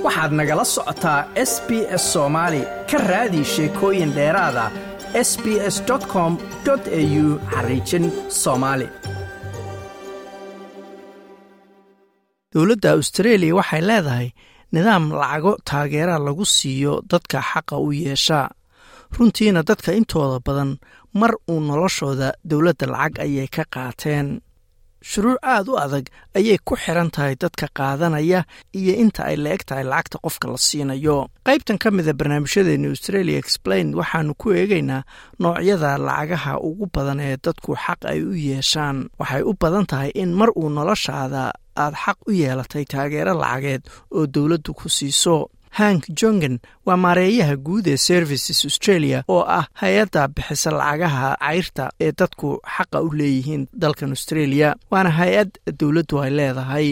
waxaad nagala socotaa s b s soomaali ka raadi sheekooyin dheeraada s b s com au xariijin soomaali dowladda austareeliya waxay leedahay nidaam lacago taageera lagu siiyo dadka xaqa u yeesha runtiina dadka intooda badan mar uu noloshooda dowladda lacag ayay ka qaateen shuruuc aad u adag ayay ku xiran tahay dadka qaadanaya iyo inta ay la eg tahay lacagta qofka la siinayo qaybtan ka mida barnaamijyadeena australia explain waxaanu ku eegaynaa noocyada lacagaha ugu badan ee dadku xaq ay u yeeshaan waxay u badan tahay in mar uu noloshaada aad xaq u yeelatay taageero lacageed oo dowladdu ku siiso hank jongen waa maareeyaha guud ee services australia oo ah hay-adda bixisa lacagaha cayrta ee dadku xaqa u leeyihiin dalkan australia waana hay-ad dowladdu ay leedahay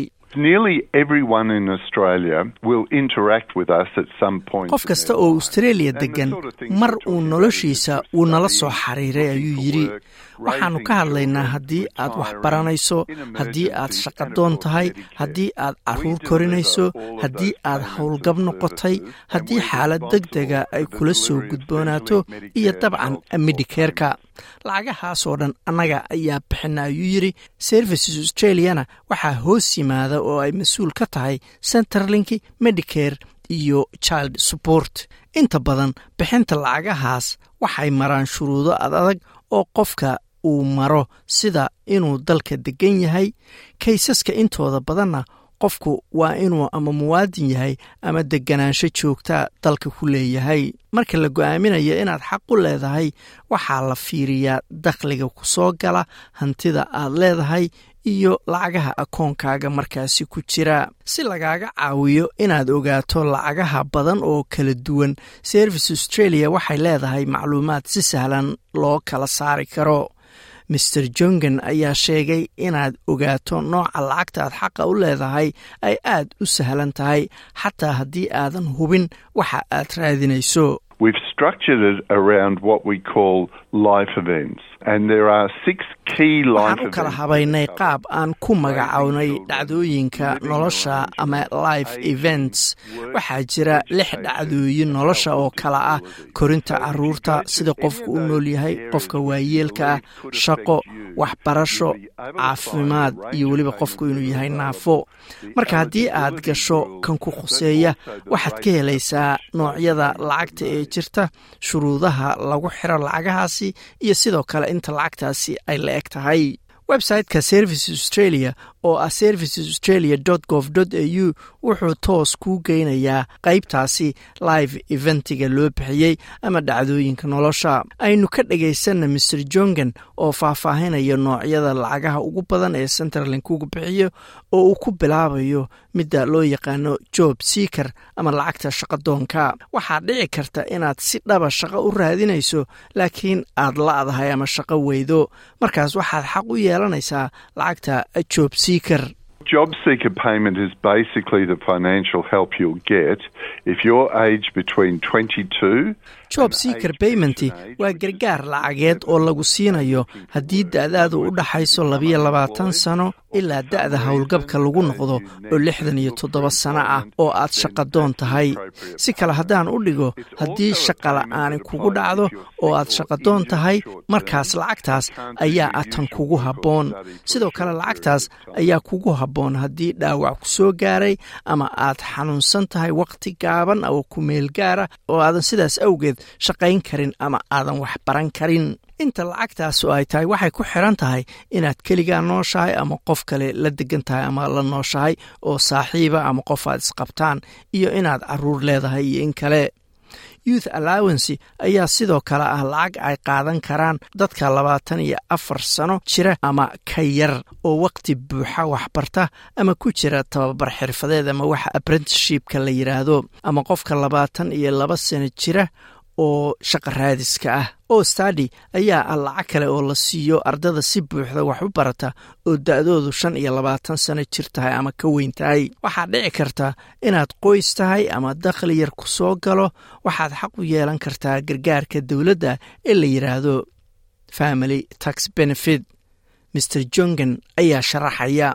qof kasta oo australia degan mar uu noloshiisa wuu nala soo xiriiray ayuu yidhi waxaannu ka hadlaynaa haddii aad wax baranayso haddii aad shaqadoon tahay haddii aad caruur korinayso haddii aad howlgab noqotay haddii xaalad deg dega ay kula soo gudboonaato iyo dabcan midhikeerka lacagahaasoo dhan annaga ayaa bixina ayuu yidhi services australiana waxaa hoos yimaada oo ay mas-uul ka tahay centerlink medicare iyo child support inta badan bixinta lacagahaas waxay maraan shuruudo ad adag oo qofka uu maro sida inuu dalka degan yahay kaysaska intooda badanna qofku waa inuu ama muwaadin yahay ama deganaansho joogtaa dalka ku leeyahay marka la go-aaminayo inaad xaq u leedahay waxaa la fiiriyaa dakhliga ku soo gala hantida aad leedahay iyo lacagaha akoonkaaga markaasi ku jira si lagaaga caawiyo inaad ogaato lacagaha badan oo kala duwan service australia waxay leedahay macluumaad si sahlan loo kala saari karo master jongen ayaa sheegay inaad ogaato nooca lacagta aad xaqa u leedahay ay aad u sahlan tahay xataa haddii aadan hubin waxa aad raadinayso waxaan u kala habaynay qaab aan ku magacownay dhacdooyinka nolosha ama life events waxaa jira lix dhacdooyin nolosha oo kala ah korinta caruurta sida qofku u nool yahay qofka waayeelka ah shaqo waxbarasho caafimaad iyo weliba qofku inuu yahay naafo marka haddii aad gasho kan ku khuseeya waxaad ka helaysaa noocyada lacagta ee jirta shuruudaha lagu xiro lacagahaasi iyo sidoo kale inta lacagtaasi ay la eg tahay websiteka services australia oo ah services australia gov au wuxuu toos kuu geynayaa qaybtaasi live eventiga loo bixiyey ama dhacdooyinka nolosha aynu ka dhagaysanna master jongen oo faahfaahinaya noocyada lacagaha ugu badan ee centerlink ugu bixiyo oo uu ku bilaabayo midda loo yaqaano job seaker ama lacagta shaqadoonka waxaa dhici karta inaad si dhaba shaqo u raadinayso laakiin aad la-dahay ama shaqo weydo markaas waxaad xaq u yeelanaysaa lacagta job seaker Job seeker payment is basically the financial help you'll get if you're aged between 22 job seaker payment waa gargaar lacageed oo lagu siinayo haddii da-daadu u dhaxayso labiyo labaatan sano ilaa da-da howlgabka lagu noqdo oo lixdan iyo toddoba sano ah oo aad shaqadoon tahay si kale haddaan u dhigo haddii shaqa la-aani kugu dhacdo oo aad shaqadoon tahay markaas lacagtaas ayaa atan kugu habboon sidoo kale lacagtaas ayaa kugu habboon haddii dhaawac ku soo gaaray ama aad xanuunsan tahay wakhti gaaban oo kumeel gaara oo aadan sidaas awgeed shaqayn karin ama aadan wax baran karin inta lacagtaas oo ay tahay waxay ku xiran tahay inaad keligaa nooshahay ama qof kale la degan tahay ama la nooshahay oo saaxiiba ama qof aad isqabtaan iyo inaad caruur leedahay iyo in kale youth allowancy ayaa sidoo kale ah lacag ay qaadan karaan dadka labaatan iyo afar sano jira ama ka yar oo waqti buuxa waxbarta ama ku jira tababar xirfadeed ama waxa apprenticeshipka la yidhaahdo ama qofka labaatan iyo laba sano jira oo shaqa raadiska ah oo stadi ayaa ah lacag kale oo la siiyo ardada si buuxda wax u barata oo da-doodu shan iyo labaatan sano jir tahay ama ka weyn tahay waxaa dhici karta inaad qoys tahay ama dakhli yar ku soo galo waxaad xaq u yeelan kartaa gargaarka dowladda ee la yidhaahdo family tax benefit mr jongen ayaa sharaxaya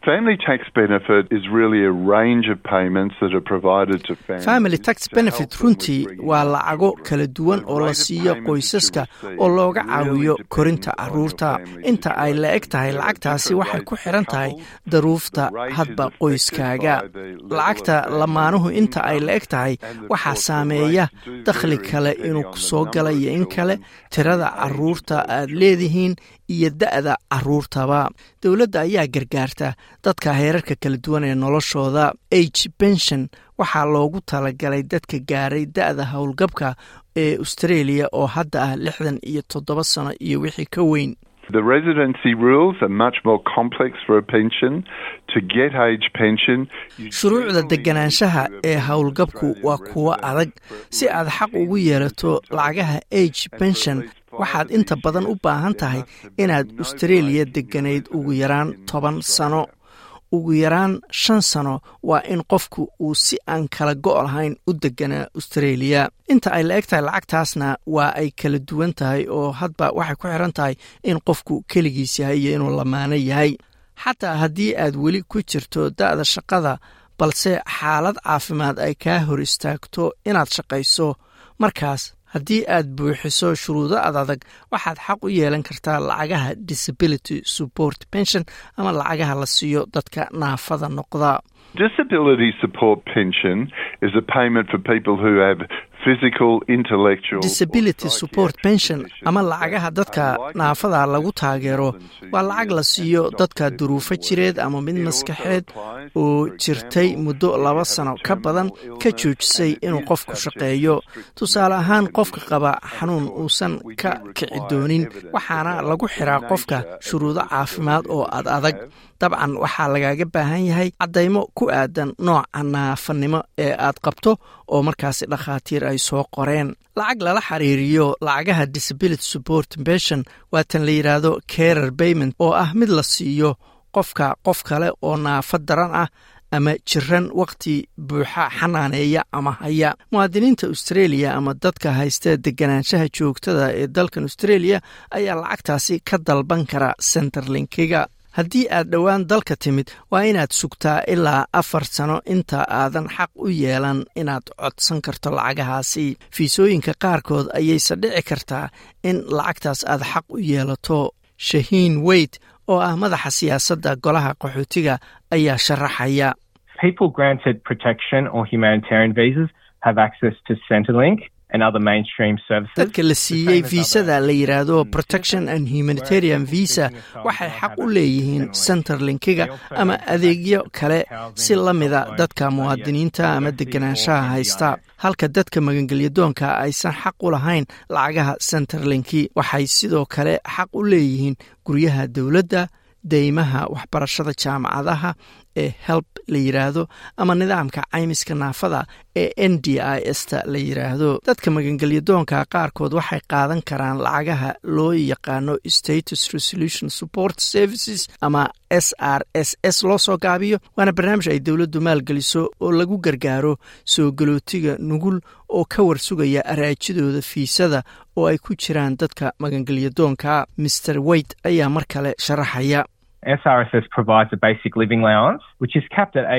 Family tax benefit is really a range of payments that are provided to families. family tax benefit runtii waa lacago kala duwan oo la siiyo qoysaska oo looga caawiyo korinta carruurta inta ay la eg tahay lacagtaasi waxay ku xiran tahay daruufta hadba qoyskaaga lacagta lamaanuhu inta ay la eg tahay waxaa saameeya dakhli kale inuu soo gala iyo in kale tirada carruurta aad leedihiin iyo da'da carruurtaba dowladda ayaa gargaarta dadka heerarka kala duwan ee noloshooda age pension waxaa loogu talagalay dadka gaaray da'da howlgabka ee australia oo hadda ah lixdan iyo toddoba sano iyo wixii ka weyn The residency rules are much more complex for a pension. To get age pension, you shuruucda deganaanshaha ee howlgabku waa kuwo adag si aad xaq ugu yeelato lacagaha age pension waxaad inta badan u baahan tahay inaad australia deganayd ugu yaraan toban sano ugu yaraan shan sano waa in qofku uu si aan kala go' lahayn u deganaa australia inta ay la eg tahay lacagtaasna waa ay kala duwan tahay oo hadba waxay ku xiran tahay in qofku keligiis yahay iyo inuu lamaano yahay xataa haddii aad weli ku jirto da'da shaqada balse xaalad caafimaad ay kaa hor istaagto inaad shaqayso markaas haddii aad buuxiso shuruudo ad adag waxaad xaq u yeelan kartaa lacagaha disability support pension ama lacagaha la siiyo dadka naafada noqda Disability support pension is a payment for people who have physical, intellectual, or disability support pension conditions ama lacagaha dadka naafada lagu taageero waa lacag la siiyo dadka duruufo jireed ama mid maskaxeed oo jirtay muddo laba sano ka badan ka joojisay inuu qofku shaqeeyo tusaale ahaan qofka qaba xanuun uusan ka kici doonin waxaana lagu xiraa qofka shuruudo caafimaad oo ad adag dabcan waxaa lagaaga baahan yahay caddaymo ku aadan nooca naafanimo ee aad qabto oo markaasi dhakhaatiir ay soo qoreen lacag lala xiriiriyo lacagaha disability support pension waa tan la yidhaahdo carer payment oo ah mid la siiyo qofka qof kale oo naafo daran ah ama jiran wakhti buuxa xanaaneeya ama haya muwaadiniinta australia ama dadka haysta deganaanshaha joogtada ee dalkan australia ayaa lacagtaasi ka dalban kara centerlinkiga haddii aad dhowaan dalka timid waa inaad sugtaa ilaa afar sano inta aadan xaq u yeelan inaad codsan karto lacagahaasi fiisooyinka qaarkood ayayse dhici kartaa in lacagtaas aad xaq u yeelato shahiin weyt oo ah madaxa siyaasadda golaha qaxootiga ayaa sharaxaya people granted protection or humanitarian visas have access to Centrelink and other mainstream services. dadka la siiyey viisada la yidhaahdo protection and humanitarian visa waxay xaq u leeyihiin centerlinkiga ama adeegyo kale si la mida dadka muwaadiniinta ama deganaanshaha haysta halka dadka magangelyadoonka aysan xaq u lahayn lacagaha centerlinki waxay sidoo kale xaq u leeyihiin guryaha dowladda deymaha waxbarashada jaamacadaha ee help la yidhaahdo ama nidaamka caymiska naafada ee n d i s ta la yidhaahdo dadka magangelyadoonka qaarkood waxay qaadan karaan lacagaha loo yaqaano status resolution support services ama s r s s loo soo gaabiyo waana barnaamij ay dowladdu maalgeliso oo lagu gargaaro soo galootiga nugul oo ka warsugaya araajidooda fiisada oo ay ku jiraan dadka magangelyadoonka master weyt ayaa mar kale sharaxaya SRSS provides a basic living allowance, which is capped at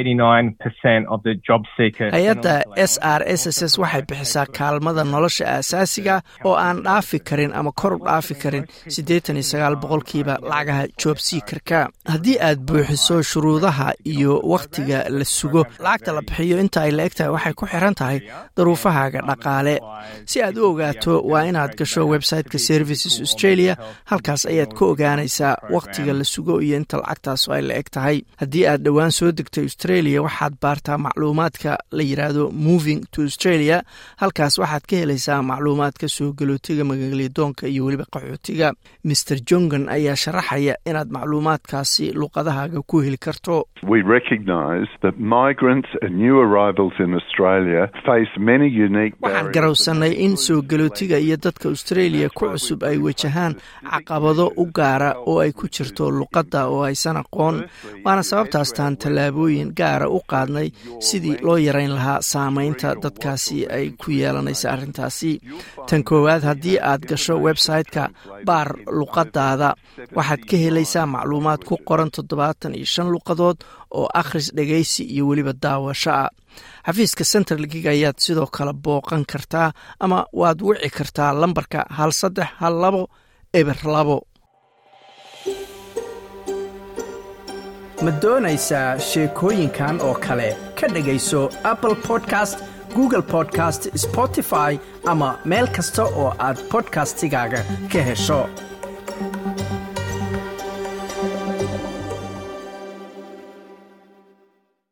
89% of the job seeker. hay-adda s r s s s waxay bixisaa kaalmada nolosha aasaasiga oo aan dhaafi karin ama kor u dhaafi karin siddeetan iyo sagaal boqolkiiba lacagaha job seekerka haddii aad buuxiso shuruudaha iyo wakhtiga la sugo lacagta la bixiyo inta ay la eg tahay waxay ku xiran tahay daruufahaaga dhaqaale si aad u ogaato waa inaad gasho websiteka services australia halkaas ayaad ka ogaanaysaa wakhtiga la sugo iyo inta lacagtaas ay la eg tahay haddii aad dhowaan soo degtay australia waxaad baartaa macluumaadka la yidhaahdo moving to australia halkaas waxaad ka helaysaa macluumaadka soo galootiga magalyadoonka iyo weliba qaxootiga master jongan ayaa sharaxaya inaad macluumaadkaasi luqadahaaga ku heli karto We recognise that migrants and new arrivals in Australia face many unique waxaan barriers. garowsannay in soo galootiga iyo dadka australia ku cusub ay wajahaan caqabado u gaara oo ay ku jirto luqadda ah oo aysan aqoon waana sababtaastaan tallaabooyin gaara u qaadnay sidii loo yarayn lahaa saamaynta dadkaasi ay ku yeelanaysa arrintaasi tan koowaad haddii aad gasho website-ka baar luqadaada waxaad ka helaysaa macluumaad ku qoran toddobaatan iyo shan luqadood oo akhris dhegaysi iyo weliba daawasho ah xafiiska central gig ayaad sidoo kale booqan kartaa ama waad wici kartaa lambarka hal saddex hal labo eber labo ma doonaysaa sheekooyinkan oo kale ka dhegayso apple podcast google podcast spotify ama meel kasta oo aad bodkastigaaga ka hesho